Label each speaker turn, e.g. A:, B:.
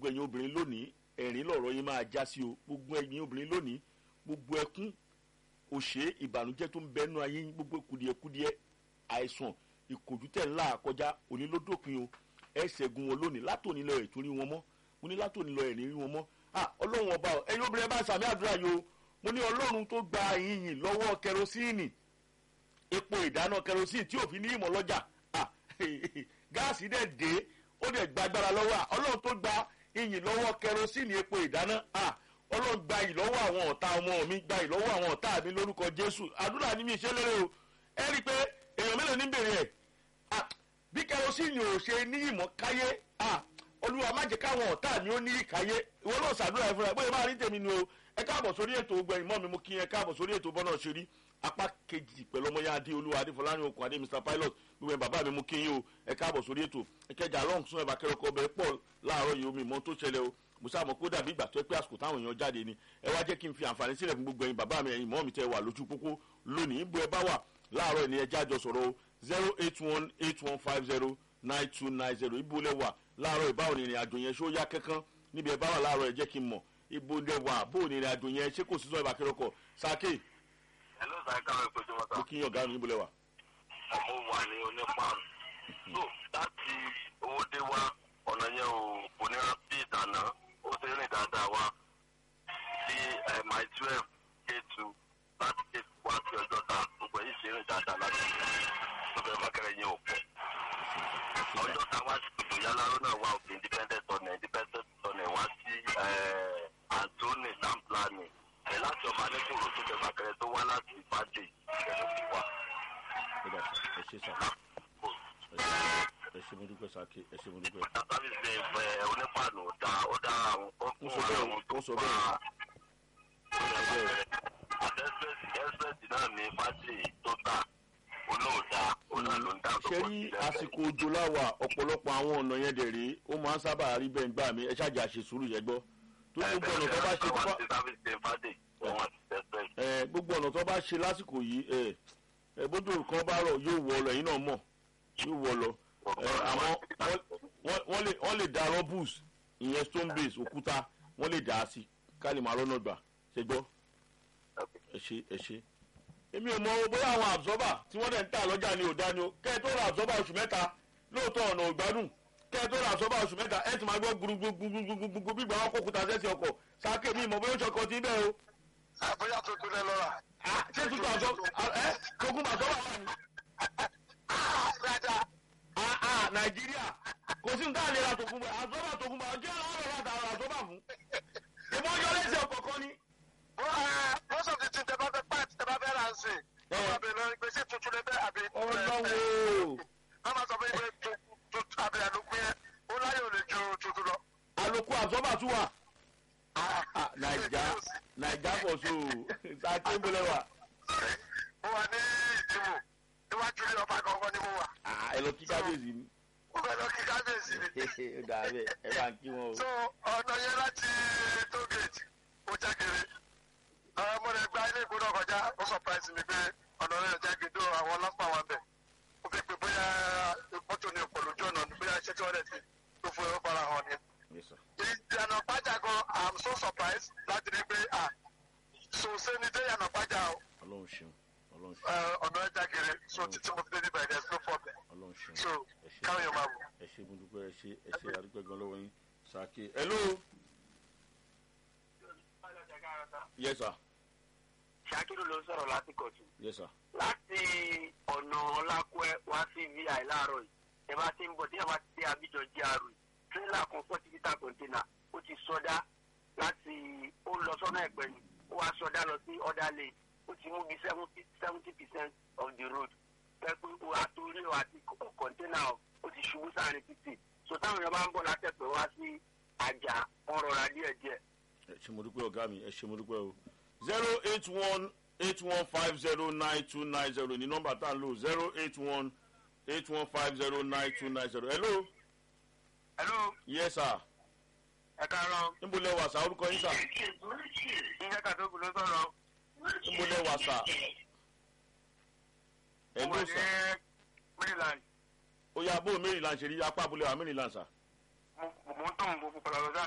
A: ẹ̀yin obìnrin lónìí ẹ̀rín lọ̀rọ̀ yín máa já sí o gbogbo ẹ̀yin obìnrin lónìí gbogbo ẹkún òṣè ìbànújẹ́ tó ń bẹnu ayé yín gbogbo kùdìẹ̀kùdìẹ̀ àìsàn ìkòjútẹ̀ ńlá àkọjá òní ló dópin o ẹ ṣẹ́gun wọn lónìí látòní lọ ẹ̀tún rí wọn mọ́ mo ní látòní lọ ẹ̀rín rí wọn mọ́ ah ọlọ́run ọba ọ ẹ̀yin obìnrin ẹ bá sàmì àdúrà yìí o mo ní ọlọ́run tó gba ìyìn lọ́wọ́ kẹrosíìnì epo ìdáná kẹrosíìnì tí òfin ní ìmọ̀ lọ́jà ah gáàsì dẹ̀ dé ó dẹ̀ gba agbára lọ́wọ́ à ọlọ́run tó gba ìyìn lọ́wọ́ kẹrosíìnì epo ìdáná ah ọlọ́run gba ìyìn lọ́wọ́ àwọn ọ̀tá ọmọ mi gba ìyìn lọ́wọ́ àwọn ọ̀tá mi lórúkọ jésù àdúrà ní mi ṣe lérè o ẹ rí i pé èèyàn mélòó ní bèrè ẹ̀ ah bí kẹrosíìnì ò ṣe ní ìmọ̀ káyé ah olúwa má jẹ́ káwọn ọ̀tá mi ó ní ìkáyé ìwọ náà ṣàdúrà ẹ fúnra ẹ bóyá máa rí tèmi ni o ẹ káàbọ̀ sórí ètò gbẹ̀yìn mọ́ mi mú kí ẹ káàbọ̀ sórí ètò bọ́nà ṣe rí apá kejì pẹ̀lú ọmọ ya adé olúwa adé fọlárin okùn adé mr pilot gbogbo ẹ̀ bàbá mi mú kí yín o ẹ káàbọ̀ sórí ètò ẹkẹjà long sún ẹ̀bà kẹrọkọ ọbẹ̀ pọ̀ láàárọ̀ yìí omi ìmọ̀ tó ṣẹlẹ̀ o mo sáà mọ̀ kó dàbí ìgbà tó ẹ pé àsìkò táwọn èèyàn jáde ni ẹ wá jẹ́ kí n fi àǹfààní sílẹ̀ fún gbogbo ẹ̀yin bàbá mi ẹ̀yin mọ́ mi tẹ́ wà lójú pópó lónìí bó ẹ bá wà láàárọ̀ ni ẹ jájọ sọ̀rọ̀ o zero eight one eight one five zero nine two nine zero ibo lẹ wà láàárọ̀ ìbáwò ní ìrìn àjò yẹn ṣó yá kankan níbi ẹ bá wà láàárọ̀ ẹ jẹ́ kí n mọ̀ ibo lẹ wà bó ní ìrìn àjò yẹn ṣé kò sí sọ ìbà kẹrọkọ sáké
B: Hello, sir. Káwọn ìpèjọ wọn
A: mo
B: sá.
A: kí yín ọ̀gá mi níbo lẹ wà.
B: Ọmọ wà ní onípaàrùn. So láti owó dé wá ọ̀nà yẹn ò kò ní rán sí ìdáná. Ó ti rìn dáadáa wá sí my twelve k two láti ké wá sí ọjọ́ ta. Gbogbo èyí ṣe rìn dáadáa láti tó bẹ̀rẹ̀ mákẹ́rẹ́ yẹn ò pọ̀. Ọjọ́ ta wá sí gbogbo yáláró náà wá òkè independent ọ̀nà independent ọ̀nà wá sí Anthony Samplani. Ẹ̀ láti ọmọ alẹ́kùnrin tó bẹ̀rẹ̀ mákẹ́rẹ́ tó wá láti ìbàdí ìbẹ̀rẹ̀ ti wá.
A: ẹ dà ẹ ṣe sà ẹ ṣe mo dúpẹ́ sáké ẹ ṣe mo dúpẹ́.
B: sábìsì ẹ onípàánù ọ̀dà ọ̀dà àwọn
A: Ó
B: ọkùnrin
A: sọ bẹ́ẹ̀,
B: àwọn tó
A: ó sọ
B: pa
A: bẹ́ẹ̀.
B: ẹsẹ̀sì náà ní fásitì tó tà olóòdà ọ̀nà ló ń dà tó
A: ṣe rí àsìkò òjò láwà ọ̀pọ̀lọpọ̀ àwọn ọ̀nà yẹn dẹ̀ rí ó máa ń sábà rí bẹ́ẹ̀ gbà mí ẹ ṣáàjà ṣe sùúrù yẹn gbọ́ tó gbogbo ọ̀nà tó bá ṣe tó bá
B: sábìsì fàdé wọn àti ẹsẹ̀sì.
A: ẹ gbogbo ọ̀nà tó bá ṣe lásìkò yìí ẹ ẹ bójú kan bá rọ̀ yóò wọ lọ ẹ̀yin náà mọ̀ yóò wọ lọ ẹ àmọ́ wọ́n- wọ́n- wọ́n lè wọ́n lè da rọ́bùs ìyẹn stone base òkúta wọ́n lè dà á sí ká lè máa rọ́nà gbà ṣe gbọ́ ẹ ṣe ẹ ṣe. èmi ò mọ o bóyá àwọn absorber tí wọ́n dẹ̀ ń tà lọ́jà ni ò dá ni o kẹ́ ẹ tó ra absorber oṣù mẹ́ta lóòótọ́ ọ̀nà ògbádùn kẹ́ ẹ tó ra absorber oṣù mẹ́ta ẹ ti máa gbọ́ gbùrùgbùrùgbùrùgbùrù bí gbàgbọ́ kókúta sẹ́sì ọkọ̀ sáké mi ìmọ̀ bóyá ó ṣọkọ ti bẹ́ẹ̀ o.
B: àbúyá tuntun lẹ lọ́ra.
A: Ah, ṣé tuntun àjọ ẹ tókùn bàtọ́ wà wà ní.
B: dáadáa.
A: Ah, ah, nàìjíríà kò sí nǹkan àlera tókùn bá àzọ́bà tókùn bá ọjọ́ àwọn ọ̀rọ̀ láti àwọn àzọ́bà fún. ìbọn yọ lẹ́sẹ̀ ọkọ̀ kan ni.
B: most of the things tẹ bá fẹ́ pàt tẹ bá fẹ́ rà ń sìn. wọ́n máa bẹ̀rẹ̀ lọ gbèsè tuntun lẹ bẹ́ẹ̀ àbí.
A: ọlọ́wọ́
B: wọ́n máa sọ fún yín pé tuntun àbí àlùkù yẹn ó láyò lè ju tuntun lọ.
A: àlòkù àzọ́bà tún wà. Ah, nàìjà nàìjà pọ̀ so sáké ń bolẹ̀ wà.
B: mo wà ní ìdìbò níwájú ilé ọba gangan ni mo wà.
A: Ah, ẹ lọ kí kábíyèsí ni.
B: mo fẹ́ lọ kí kábíyèsí ni.
A: ó dà bẹ́ẹ̀ ẹ bá ń kí wọn o.
B: so ọ̀nà yẹn láti tógèètì ó jágere. mo lè gba ilé ìgbóná kọjá ó surprise mi pé ọ̀nà rẹ̀ jágede àwọn ọlọ́pàá wà bẹ̀. ó fi pé bóyá mọ́tò ní ọ̀pọ̀ lójú ọ̀nà ni bóyá iṣẹ́ tí wọ́n lè ti tó fún ẹ ó fara hàn ni.
A: Yes, sir.
B: ìyànà pàjá gan i'm so surprised láti rí pé ah sòsé ni dé ìyànà pàjá o
A: ọlọ́run ṣeun ọlọ́run ṣeun
B: Eh, ọ̀nà ẹja gèrè so títí mo fi dé níbẹ̀ there's no problem
A: ọlọ́run ṣeun
B: so
A: ẹ ṣe
B: káwọn èèyàn máa wò.
A: ẹ ṣe mo dúpẹ́ ẹ ṣe ẹ ṣe àdúpẹ́ gan lọ́wọ́ yín sáké. hello. yes sir
C: ṣakiru ló ń sọ̀rọ̀ láti kọ̀tù
A: yes sir.
C: láti ọ̀nà ọlákùẹ́ wá sí vi láàárọ̀ yìí ẹ bá ti ń bọ̀ tí ẹ bá ti dé abidjan gr tírélà kan forty litre container ó ti sọdá láti ó lọ sọ́nà ẹ̀pẹ́ ni ó wá sọdá lọ sí ọ̀dà lane ó ti mú bí seventy seventy percent of the road pẹ́pẹ́ àtòrí àti container ó ti ṣubú sáàrin títì so táwọn èèyàn bá ń bọ̀ látẹ̀pẹ́ wá sí àjà ọ̀rọ̀ ra díẹ̀díẹ̀
A: ẹ ṣe mo dúpẹ́ ọ̀gá mi ẹ ṣe mo dúpẹ́ o. zero eight one eight one five zero nine two nine zero ní nọ́mbà tá à ń lò zero eight one eight one five zero nine two nine zero. hello.
C: hello
A: yes sir.
C: ẹ káàárọ̀
A: níbo lẹ wà sá orúkọ yín sà.
C: ìyẹn kàdókù ló sọ̀rọ̀.
A: níbo lẹ wà sà.
C: mo
A: hello
C: wà ní
A: sà.
C: maryland
A: ó yà bó maryland ṣe rí apá abúlé wa maryland sà.
C: mo mo ń tàn mo padà lọ sí